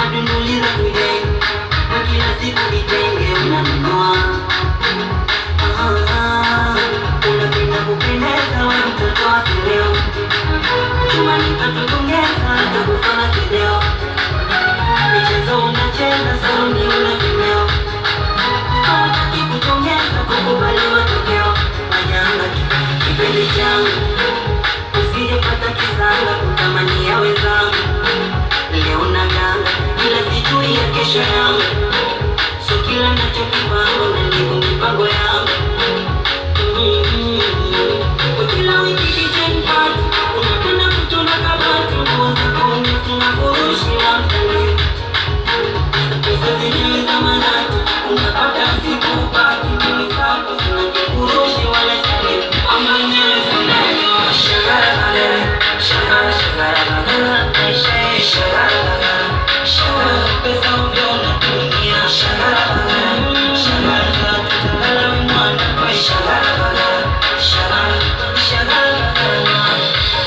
madunduliza kule kwa kila siku vitenge unanunua Ah, unapenda kupendeza we mtoto wa kileo chuma nikatutongeza takufana kileo michezo unacheza saluni una kimeo hawataki kutongeza kukubali matokeo majanga kipenzi changu usijepata kisanga kutamania wenzangu leo na ganga ila sijui ya kesho yangu so kila nachokipanga na ndivyo mipango yangu Mhm. Kwa kila wiki kitchen party unapenda kutona kabati nguo zako umefunga furushi la mtandao pesa zenyewe za manati unapata siku upati mimi zako zina kifurushi wala sile ama nyewe zinanyoa shagara bagara shagara shagara bagara maisha ya shagara bagara shagara pesa ovyo unatumia shagara bagara shagara za tutagala we mwana kwa shagara bagara shagara shagara bagara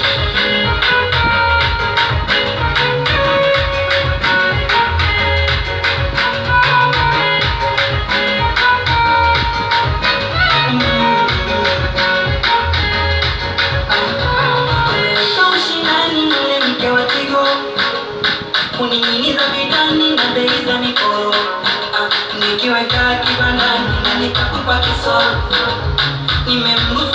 Kaushindani yule mke wa Tigo kuning'iniza vidani na bei za mikoro Ah, nikiweka kibandani na nikakupa kisoro nimemruhusu